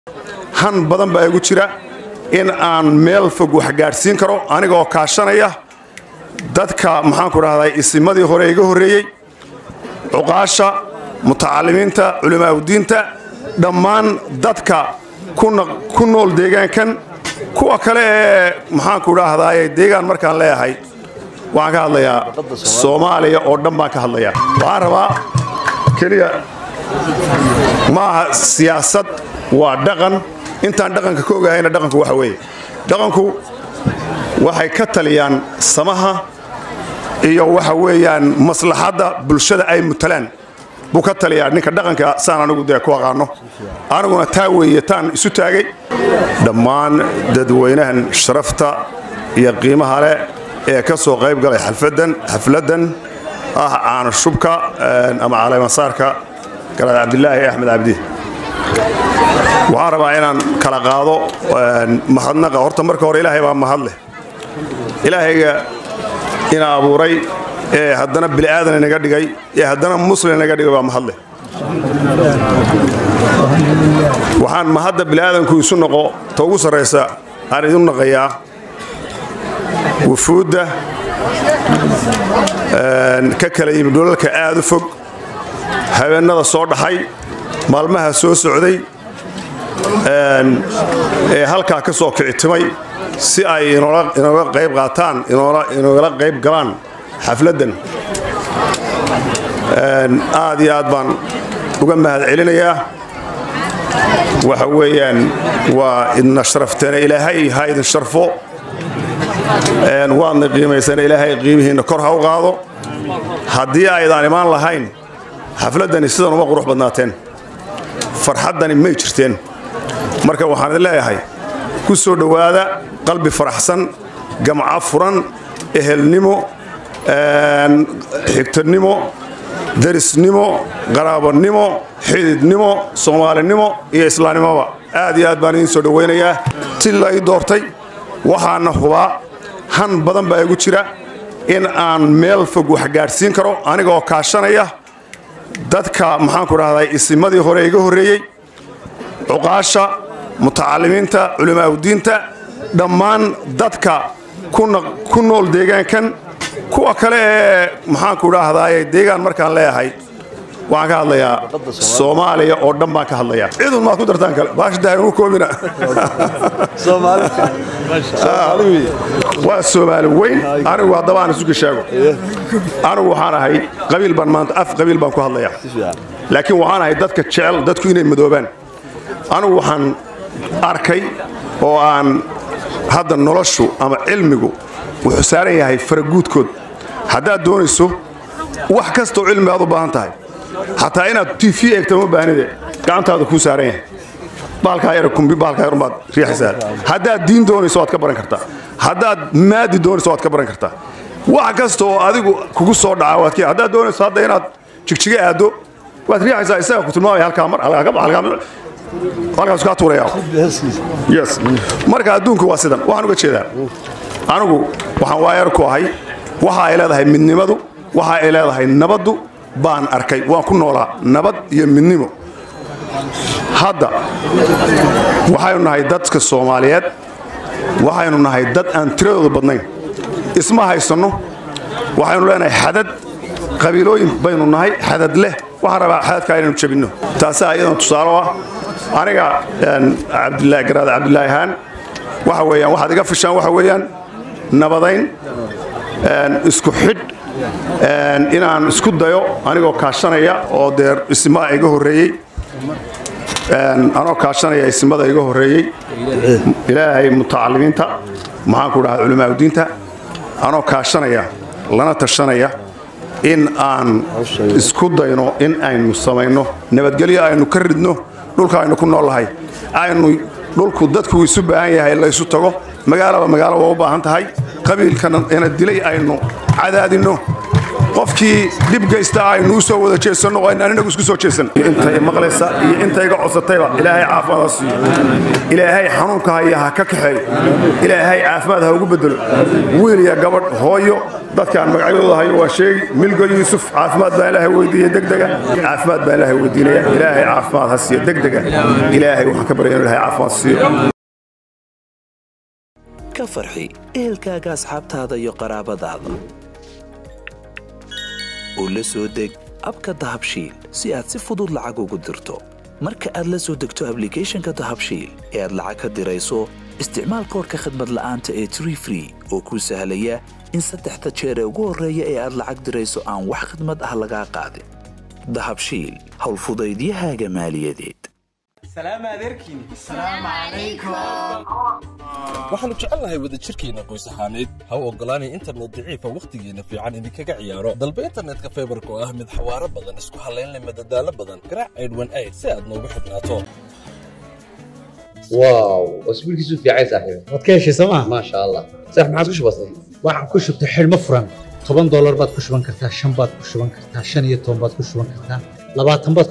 han badan baa igu jira in aan meel fog wax gaadhsiin karo anigaoo kaashanaya dadka maxaanku dhahday isimadii hore iga horreeyey cuqaasha mutacalimiinta culimaaudiinta dhammaan dadka ku nool deegaankan kuwa kale ee maxaanku dhahdaye deegaan markaan leeyahay waxaan ka hadlayaa soomaaliya oo dhan baan ka hadlayaa waxaan rabaa keliya ma aha siyaasad waa dhaqan intaan dhaqanka ka ogahayna dhaqanku waxa weeye dhaqanku waxay ka taliyaan samaha iyo waxa weeyaan maslaxadda bulshada ay mutalaan buu ka taliyaa ninka dhaqanka saan anigu dee ku aqaano aniguna taa weeye taan isu taagay dhammaan dadweynahan sharafta iyo qiimaha leh ee ka soo qayb galay xalfadan xafladdan ah caana shubka ama caleemasaarka garaad cabdilaahi axmed cabdi waxaan rabaa inaan kala qaado mahadnaqa horta marka hore ilaahay baa mahad leh ilaahayga ina abuuray ee haddana bini'aadan inaga dhigay ee haddana muslim inaga dhigay baa mahad leh waxaan mahadda bini'aadanku isu noqo ta ugu sarraysa aan idin naqayaa wufuudda ka kala yimid dholalka aad u fog habeennada soo dhaxay maalmaha soo socday ee halkaa ka soo kicitimay si ay inooga qayb qaataan inoogala qayb galaan xafladdan aad iyo aad baan uga mahad celinayaa waxa weeyaan waa idna sharafteena ilaahay ha idin sharfo waadna qiimaysana ilaahay qiimihiinna kor ha u qaado haddii aydaan imaan lahayn xafladdani sidan uma qurux badnaateen farxaddani may jirteen marka waxaan idin leeyahay ku soo dhowaada qalbi faraxsan gamco furan ehelnimo xigtanimo darisnimo qaraabonimo xididnimo soomaalinimo iyo islaamnimoba aad iyo aad baan idiin soo dhowaynayaa si la ii doortay waxaana hubaa han badan baa igu jira in aan meel fog wax gaadhsiin karo anigaoo kaashanaya dadka maxaanku dhahday isimadii hore iga horreeyey cuqaasha mutacalimiinta culimaaudiinta dhammaan dadka ku nool deegaankan kuwa kale ee maxaanku dhahdaye deegaan markaan leeyahay waxaan ka hadlayaa soomaaliya oo dhan baan ka hadlayaa cidun maad ku dartaan kale baashadahainu koobina waa soomaali weyn anigu haddaba aan isu gashaago anigu waxaan ahay qabiil baan maanta af qabiil baan ku hadlayaa laakiin waxaan ahay dadka jecel dadku inay madoobaan anigu waxaan arkay oo aan hadda noloshu ama cilmigu wuxuu saaran yahay faraguudkood haddaad doonayso wax kastoo cilmi aad u baahan tahay xataa inaad t v eegta ma baahnide gacantaada kuu saaran yahay baalkaa yara kumbi baalkaa yar baad riixaysaa haddaad diin doonayso waad ka baran kartaa haddaad maadi doonayso waad ka baran kartaa wax kasta oo adigu kugu soo dhaca waad ka haddaad doonayso hadda inaad jigjiga aaddo waad riixaysaa isaga ku tilmaamaya halkaa mar halkaas kaa tuuraya yes marka adduunku waa sidan waxaan uga jeedaa anigu waxaan waayar ku ahay waxa ay leedahay midnimadu waxa ay leedahay nabaddu baan arkay waan ku noolaa nabad iyo midnimo hadda waxaynu nahay dadka soomaaliyeed waxaynu nahay dad aan tiradooda badnayn isma haysanno waxaynu leenahay xadad qabiilooyin baynu nahay xadad leh waxaan rabaa xadadkaa inaynu jabinno taasaa iyadan tusaalo ah aniga cabdilaahi garaada cabdilaahi haan waxa weeyaan waxaad iga fishaan waxa weeyaan nabadayn isku xidh inaan isku dayo anigoo kaashanaya oo dee isimaa iga horreeyey anoo kaashanaya isimada iga horreeyey ilaahay mutacalimiinta maxaan ku dhahaa culimaauddiinta anoo kaashanaya lana tashanaya in aan isku dayno in aynu samayno nabadgelyo aynu ka ridno dhulka aynu ku noolahay aynu dhulku dadku isu baahan yahay laysu tago magaalaba magaalo waa u baahan tahay qabiilkana ina dilay aynu cadaadinno qofkii dhib geysta aynu u soo wada jeesanno oo aynaan inagu isku soo jeesan intay maqlaysa iyo intayga codsatayba ilaahay caafimaad ha siiyo ilaahay xanuunka haya ha ka kaxeeyo ilaahay caafimaad ha ugu bedelo wiil iyo gabadh hooyo dadkaan magacyadooda hayo waa sheegi milgo yuusuf caafimaad baan ilaahay weydiiya degdega caafimaad baan ilaahay weydiinaya ilaahay caafimaad ha siiyo degdega ilaahay waxaan ka baryaya inu ilaahay caafimaad siiyo ka farxi ehelkaaga asxaabtaada iyo qaraabadaada oo la soo deg abka dahabshiil si aad si fudud lacag ugu dirto marka aad la soo degto ablicathonka dahabshiil ee aad lacag ka dirayso isticmaal koorka khadmad la'aanta ee tree free oo kuu sahlaya in saddexda jeer ee ugu horreeya ee aad lacag dirayso aan wax khidmad ah lagaa qaadin dahabshiil howlfudaydiyahaaga maaliyadeed waxaannu jecelnahay wadajirkeenna qoys ahaaneed ha u oggolaanay internet daciifa wakhtigeenna fiican idinkaga ciyaaro dalba internetka faybarka oo ah mid xawaaro badan isku hallayn leh madadaalo badan garaac aydhwan ayd si aad noogu xidhnaato واو اسبوع كيسو في عايز صاحبي waad ka heshay sooma ما شاء الله صح ما عاد كش بسيط waxaan ku shubtay xidhmo furan toban doolar baad ku shuban kartaa shan baad ku shuban kartaa shan iyo toban baad ku shuban kartaa labaatan baad